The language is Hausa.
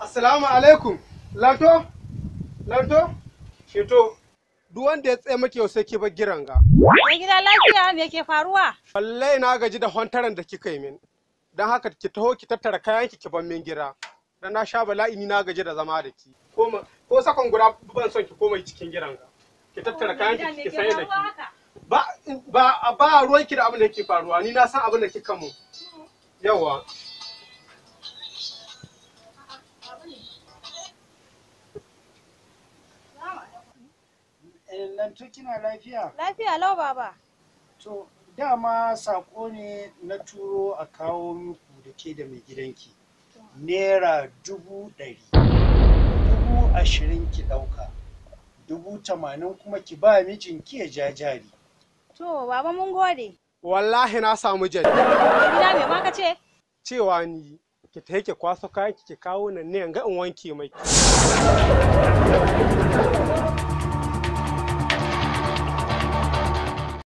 Assalamu alaikum. Lanto? Lanto? Sheto. Duk wanda ya tsaye maki yau sai ki bar giran ga. Mai gida lafiya me ke faruwa? Wallahi na gaji da hontaran da kika yi min. Don haka ki taho ki tattara kayan ki ki bar min gira. Dan na sha bala'i ni na gaji da zama da ki. Ko ko sakon guda ban son ki komai cikin giran ga. Ki tattara kayan ki ki sayar da ki. Ba ba ba ruwan ki da abin da yake faruwa. Ni na san abin da kika mu. Yawa. Lantu kina lafiya? Lafiya lau baba. To, dama sako ne na turo a kawo muku da ke da mai gidanki. Naira dubu ɗari. Dubu ashirin ki ɗauka. Dubu tamanin kuma ki ba mijinki ya ja jari. To baba mun gode. Wallahi na samu jari. Mai gida me ma ka ce? Cewa ni ki ta ki kwaso kayan ki ki kawo nan ne ga in wanke mai.